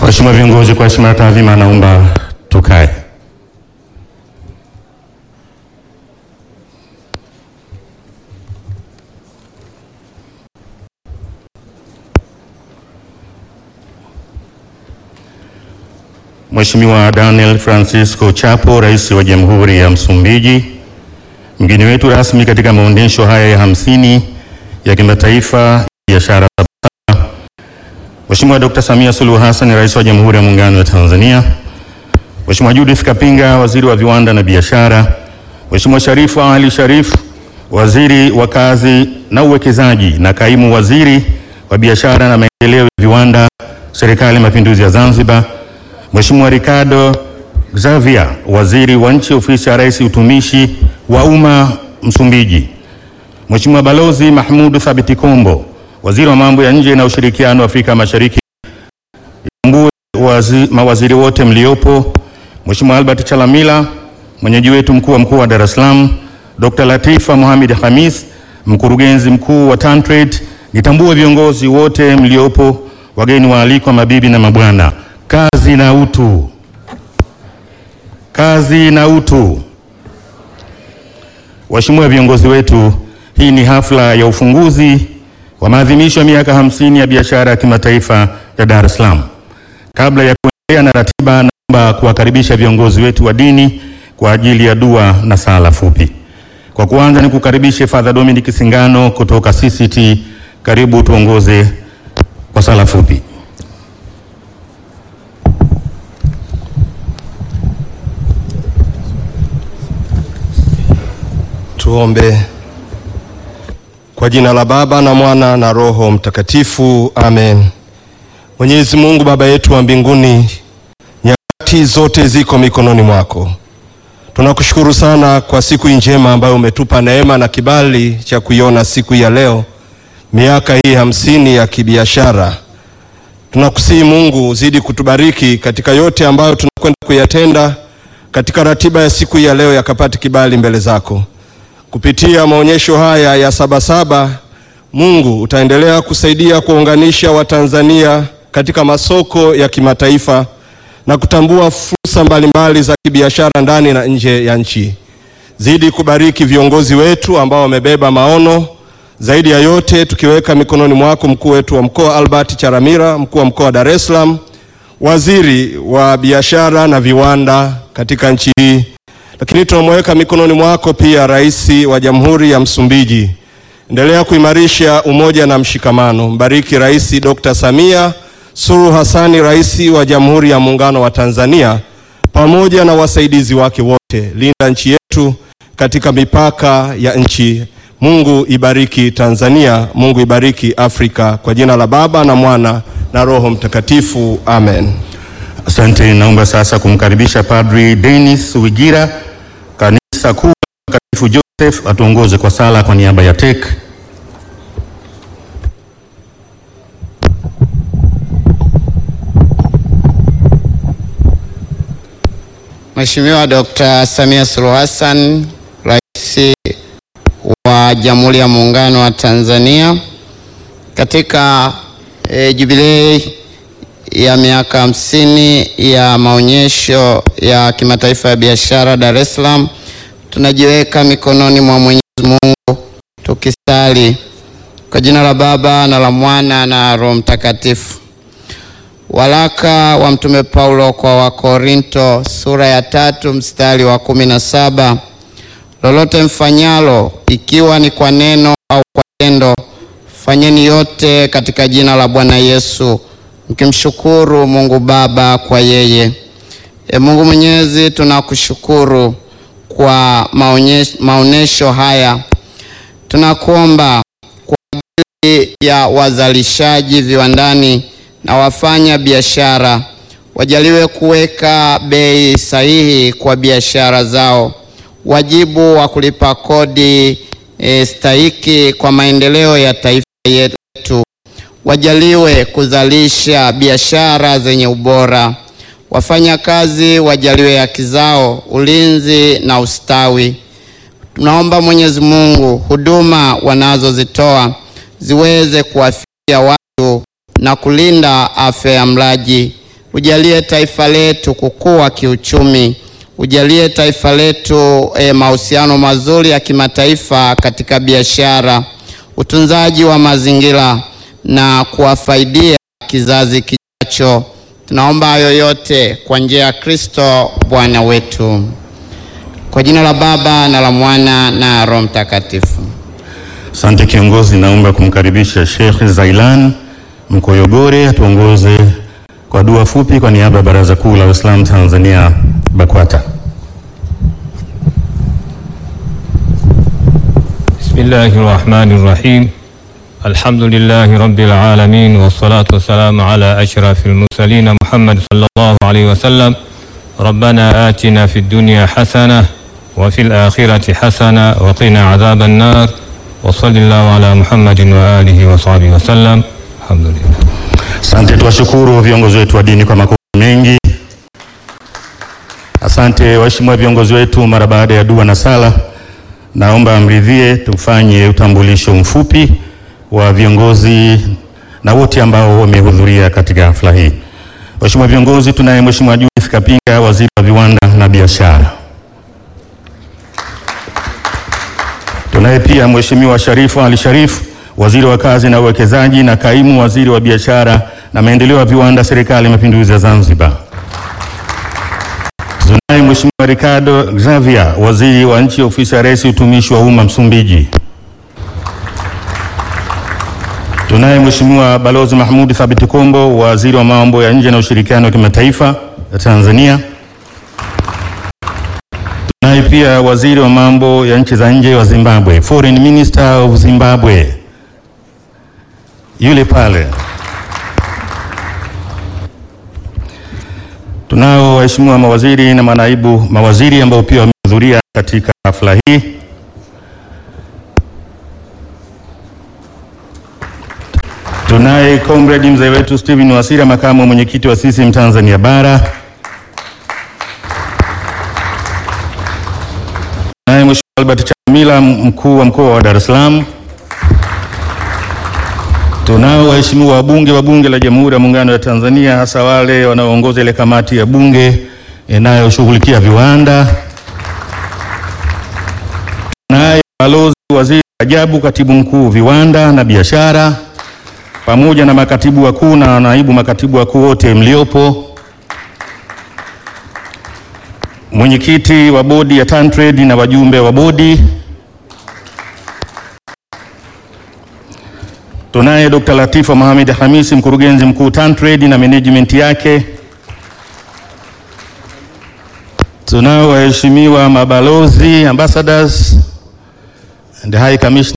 Waheshimiwa viongozi, kwa heshima na taadhima, naomba tukae. Mheshimiwa Daniel Francisco Chapo, Rais wa Jamhuri ya Msumbiji, mgeni wetu rasmi katika maonyesho haya ya hamsini ya kimataifa ya biashara Sabasaba. Mheshimiwa Dr. Samia Suluhu Hassan, Rais wa Jamhuri ya Muungano wa Tanzania. Mheshimiwa Judith Kapinga, Waziri wa Viwanda na Biashara. Mheshimiwa Sharifu Ali Sharif, Waziri wa Kazi na Uwekezaji na Kaimu Waziri wa Biashara na Maendeleo ya Viwanda, Serikali ya Mapinduzi ya Zanzibar. Mheshimiwa Ricardo Xavier, Waziri wa Nchi, Ofisi ya Rais, Utumishi wa Umma, Msumbiji. Mheshimiwa Balozi Mahmud Thabiti Kombo, Waziri wa Mambo ya Nje na Ushirikiano wa Afrika Mashariki. Tambue wazi, mawaziri wote mliopo. Mheshimiwa Albert Chalamila, mwenyeji wetu mkuu wa mkoa wa Dar es Salaam. Dr. Latifa Mohamed Khamis, mkurugenzi mkuu wa TanTrade. Nitambue viongozi wote mliopo, wageni waalikwa, mabibi na mabwana. Kazi na utu, kazi na utu. Waheshimiwa viongozi wetu, hii ni hafla ya ufunguzi wa maadhimisho ya miaka hamsini ya biashara ya kimataifa ya Dar es Salaam. Kabla ya kuendelea na ratiba, naomba kuwakaribisha viongozi wetu wa dini kwa ajili ya dua na sala fupi. Kwa kuanza, ni kukaribishe Father Dominic Singano kutoka CCT. Karibu tuongoze kwa sala fupi. Tuombe. Kwa jina la Baba na Mwana na Roho Mtakatifu, amen. Mwenyezi Mungu Baba yetu wa mbinguni, nyakati zote ziko mikononi mwako. Tunakushukuru sana kwa siku njema ambayo umetupa neema na kibali cha kuiona siku ya leo, miaka hii hamsini ya kibiashara. Tunakusihi Mungu uzidi kutubariki katika yote ambayo tunakwenda kuyatenda katika ratiba ya siku ya leo, yakapate kibali mbele zako kupitia maonyesho haya ya Sabasaba. Mungu utaendelea kusaidia kuunganisha Watanzania katika masoko ya kimataifa na kutambua fursa mbalimbali za kibiashara ndani na nje ya nchi. Zidi kubariki viongozi wetu ambao wamebeba maono. Zaidi ya yote, tukiweka mikononi mwako mkuu wetu wa mkoa Albert Charamira, mkuu wa mkoa wa Dar es Salaam, waziri wa biashara na viwanda katika nchi hii lakini tunamweka mikononi mwako pia rais wa Jamhuri ya Msumbiji. Endelea kuimarisha umoja na mshikamano. Mbariki Rais Dr. Samia Suluhu Hassani, rais wa Jamhuri ya Muungano wa Tanzania, pamoja na wasaidizi wake wote. Linda nchi yetu katika mipaka ya nchi. Mungu ibariki Tanzania, Mungu ibariki Afrika. Kwa jina la Baba na Mwana na Roho Mtakatifu, amen. Asante. Naomba sasa kumkaribisha Padri Dennis Wigira, kanisa kuu la Mtakatifu Joseph, atuongoze kwa sala kwa niaba ya TEC. Mheshimiwa Dr. Samia Suluhu Hassan, Rais wa Jamhuri ya Muungano wa Tanzania, katika e, jubilei ya miaka hamsini ya maonyesho ya kimataifa ya biashara Dar es Salaam, tunajiweka mikononi mwa Mwenyezi Mungu tukisali kwa jina la Baba na la Mwana na Roho Mtakatifu. Waraka wa Mtume Paulo kwa Wakorinto sura ya tatu mstari wa kumi na saba lolote mfanyalo, ikiwa ni kwa neno au kwa tendo, fanyeni yote katika jina la Bwana Yesu mkimshukuru Mungu Baba kwa yeye. E Mungu Mwenyezi, tunakushukuru kwa maonesho haya. Tunakuomba kwa ajili ya wazalishaji viwandani na wafanya biashara, wajaliwe kuweka bei sahihi kwa biashara zao, wajibu wa kulipa kodi e, stahiki kwa maendeleo ya taifa yetu wajaliwe kuzalisha biashara zenye ubora. Wafanyakazi wajaliwe haki zao, ulinzi na ustawi. Tunaomba Mwenyezi Mungu, huduma wanazozitoa ziweze kuwafikia watu na kulinda afya ya mlaji. ujalie taifa letu kukua kiuchumi, ujalie taifa letu e, mahusiano mazuri ya kimataifa katika biashara, utunzaji wa mazingira na kuwafaidia kizazi kijacho. Tunaomba hayo yote kwa njia ya Kristo Bwana wetu. Kwa jina la Baba na la Mwana na Roho Mtakatifu. Asante kiongozi, naomba kumkaribisha Sheikh Zailan Mkoyogore atuongoze kwa dua fupi kwa niaba ya Baraza Kuu la Waislamu Tanzania BAKWATA. Bismillahi rahmani rahim alhamdulillahi rabbil alamin wassalatu wassalamu ala ashrafil mursalin Muhammad sallallahu alayhi wasallam rabbana atina fid dunya hasana wa fil akhirati hasana wa qina adhaban nar wa sallallahu ala Muhammadin wa alihi wa sahbihi wasallam alhamdulillah. Asante, tuwashukuru viongozi wetu wa dini kwa makofi mengi. Asante waheshimiwa viongozi wetu, mara baada ya dua na sala, naomba mridhie tufanye utambulisho mfupi wa viongozi na wote ambao wamehudhuria katika hafla hii. Waheshimiwa viongozi, tunaye Mheshimiwa Judith Kapinga, waziri wa viwanda na biashara. Tunaye pia Mheshimiwa Sharifu Ali Sharif, waziri wa kazi na uwekezaji na kaimu waziri wa biashara na maendeleo ya viwanda, serikali ya mapinduzi ya Zanzibar. Tunaye Mheshimiwa Ricardo Xavier, waziri wa nchi ofisi ya Rais utumishi wa umma Msumbiji. Tunaye Mheshimiwa Balozi Mahmud Thabit Kombo, waziri wa mambo ya nje na ushirikiano wa kimataifa ya Tanzania. Tunaye pia waziri wa mambo ya nchi za nje wa Zimbabwe, Foreign Minister of Zimbabwe, yule pale. Tunao waheshimiwa mawaziri na manaibu mawaziri ambao pia wamehudhuria katika hafla hii. Tunaye comrade mzee wetu Steven Wasira, makamu mwenyekiti wa CCM Tanzania Bara. Tunaye Mheshimiwa Albert Chalamila, mkuu wa mkoa wa Dar es Salaam. Tunao waheshimiwa wabunge wa Bunge la Jamhuri ya Muungano wa Tanzania, hasa wale wanaoongoza ile kamati ya bunge inayoshughulikia viwanda. Tunaye balozi waziri Rajabu, katibu mkuu viwanda na biashara, pamoja na makatibu wakuu na naibu makatibu wakuu wote mliopo. Mwenyekiti wa bodi ya TanTrade na wajumbe wa bodi. Tunaye Dr. Latifa Mohamed Hamisi, mkurugenzi mkuu TanTrade na management yake. Tunao waheshimiwa mabalozi, ambassadors and high commissioners.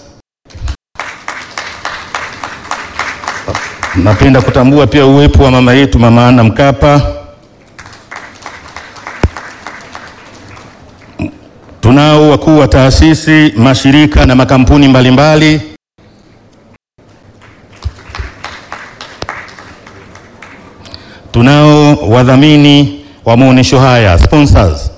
Napenda kutambua pia uwepo wa mama yetu Mama Ana Mkapa. Tunao wakuu wa taasisi, mashirika na makampuni mbalimbali mbali. Tunao wadhamini wa maonyesho haya sponsors.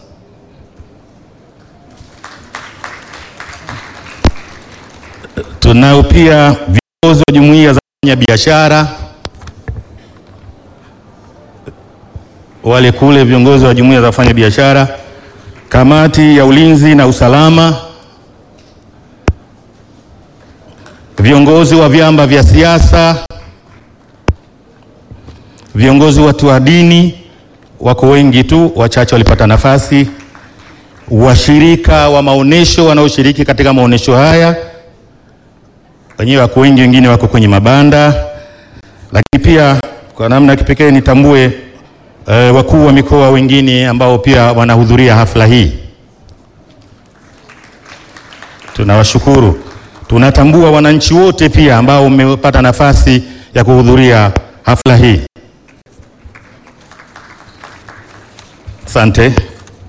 Tunao pia viongozi wa jumuiya za wafanya biashara, wale kule viongozi wa jumuiya za wafanya biashara, kamati ya ulinzi na usalama, viongozi wa vyama vya siasa viongozi watu wa dini wako wengi tu, wachache walipata nafasi. Washirika wa maonesho wanaoshiriki katika maonesho haya wenyewe wako wengi, wengine wako kwenye mabanda, lakini pia kwa namna ya kipekee nitambue eh, wakuu wa mikoa wengine ambao pia wanahudhuria hafla hii. Tunawashukuru. Tunatambua wananchi wote pia ambao wamepata nafasi ya kuhudhuria hafla hii. Asante.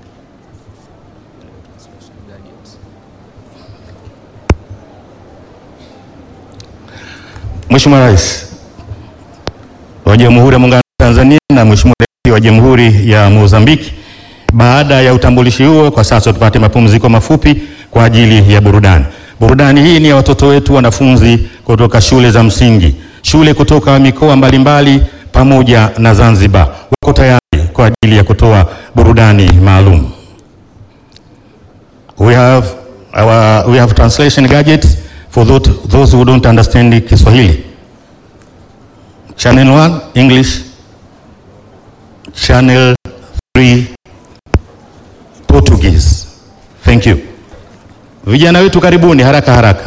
Mheshimiwa Rais wa Jamhuri ya Muungano wa Tanzania na Mheshimiwa Rais wa Jamhuri ya Mozambiki, baada ya utambulishi huo, kwa sasa tupate mapumziko mafupi kwa ajili ya burudani. Burudani hii ni ya watoto wetu wanafunzi kutoka shule za msingi, shule kutoka mikoa mbalimbali pamoja na Zanzibar wako tayari kwa ajili ya kutoa burudani maalum. We have our, we have translation gadgets for those, those who don't understand Kiswahili. Channel 1 English, Channel 3 Portuguese. Thank you. Vijana wetu karibuni haraka haraka.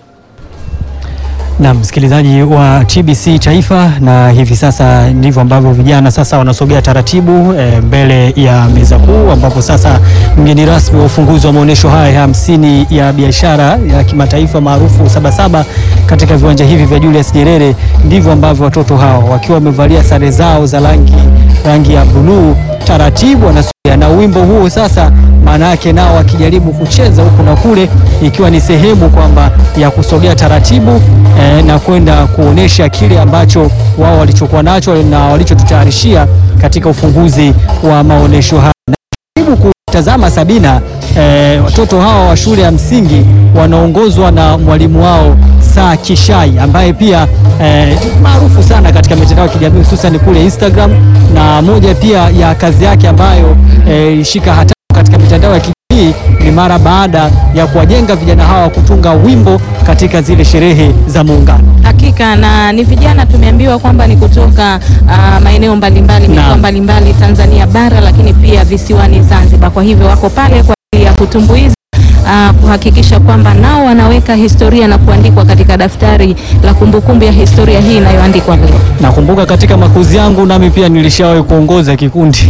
Na msikilizaji wa TBC Taifa, na hivi sasa ndivyo ambavyo vijana sasa wanasogea taratibu e, mbele ya meza kuu, ambapo sasa mgeni rasmi wa ufunguzi wa maonyesho haya ya hamsini ya biashara ya kimataifa maarufu Sabasaba katika viwanja hivi vya Julius Nyerere, ndivyo ambavyo watoto hao wakiwa wamevalia sare zao za rangi rangi ya buluu taratibu wanasogea na wimbo huo sasa, maana yake nao wakijaribu kucheza huku na kule, ikiwa ni sehemu kwamba ya kusogea taratibu eh, na kwenda kuonesha kile ambacho wao walichokuwa nacho na walichotutayarishia katika ufunguzi wa maonesho haya. Na karibu kutazama Sabina, eh, watoto hawa wa shule ya msingi wanaongozwa na mwalimu wao Saa Kishai ambaye pia eh, maarufu sana katika mitandao ya kijamii hususan kule Instagram, na moja pia ya kazi yake ambayo eh, shika hatamu katika mitandao ya kijamii ni mara baada ya kuwajenga vijana hawa kutunga wimbo katika zile sherehe za Muungano. Hakika na ni vijana tumeambiwa kwamba ni kutoka ah, maeneo mbalimbali mikoa Naam. mbalimbali Tanzania bara, lakini pia visiwani Zanzibar. Kwa hivyo wako pale kwa ajili ya kutumbuiza ah, kuhakikisha kwamba nao wanaweka historia na kuandikwa katika daftari la kumbukumbu ya historia hii inayoandikwa leo. Nakumbuka katika makuzi yangu nami pia nilishawahi kuongoza kikundi.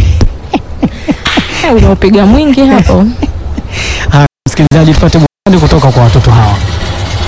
Eh, Unaopiga mwingi hapo. Haya, msikilizaji, tupate burudani kutoka kwa watoto hawa.